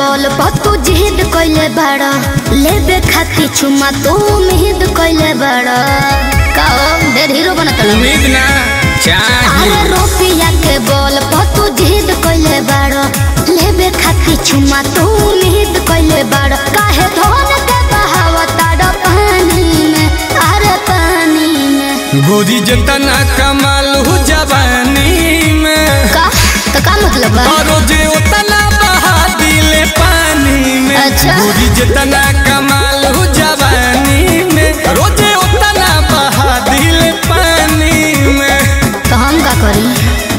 बोल तू जिद कइले बाड़ा लेबे खाती चुमा तू उम्मीद कइले बाड़ा काओ ढेर हीरो बनत रहो। उम्मीद ना चाही अरे रुपया के बोल तू जिद कइले बाड़ा लेबे खाती चुमा तू उम्मीद कइले बाड़ा काहे धोन के बहावता डो पानी में अरे पानी में गोरी जतना कमाल हो जवानी में का तो का मतलब बा और जे उतना बहा दिले पानी में अच्छा। गोरी जतना कमाल हो जवानी में रोजे उतना बहा दिले पानी में तो हम का करी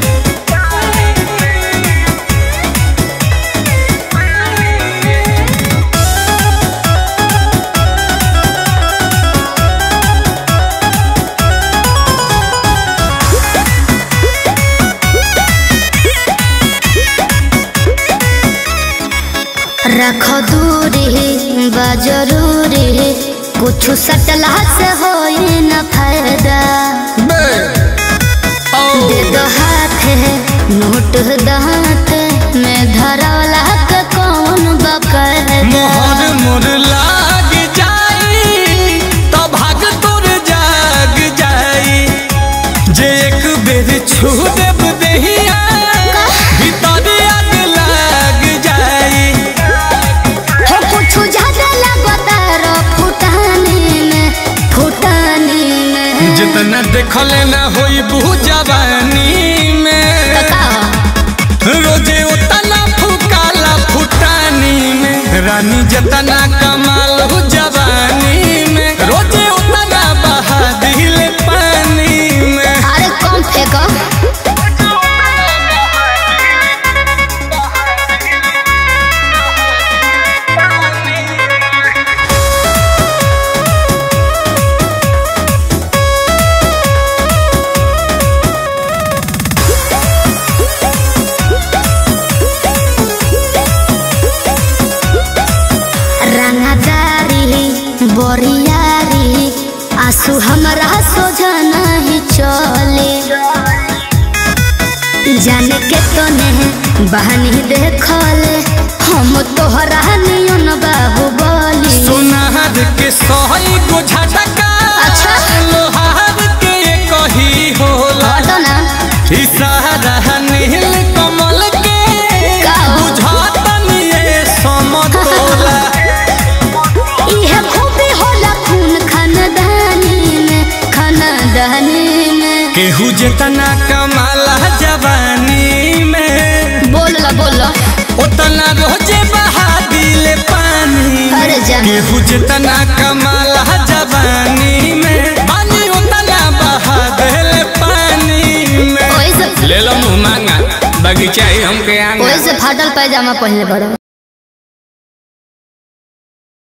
रख दूरी बा जरूरी कुछ सटला से होई न फायदा बे ओ दे दो हाथ नोट दांत में धरौला के कौन बकर मोहर मोर लाग जाई तो भाग तोर जाग जाई जे एक बेर छू देब देहिया भीतर आग लाग जाई हो कुछ ज्यादा लगता रो फुटानी में फुटानी में जितना देखले ना होई बहू जवानी में का रोजे उतना फुकाला फुटानी में रानी जतना कमाल हो जवानी में रोजे उतना बहा दिल पानी में अरे कम फेंको रंगदारी बोरियारी आंसू हमरा सोझा नहीं चले जाने के तने बहनी देखले हम तोहरा नियन बाबू बोली सोनार के सही को झटका अच्छा। लोहार के कही होला हटो ना इशारा नील कमल के का हो? बुझातनी ये समतोला इहे खूबी होला खून खानदानी में खानदानी में केहू जितना कमाला जवानी में बोल ला बोल ला उतना रोजे बहा दिले पानी में। अरे जा केहू जितना कमाला जवानी में पानी उतना बहा दिले पानी में ओइसे ले लो मुँह मांगा बगीचा ही हमके आंगा ओइसे फाटल पैजामा पहनले बड़ो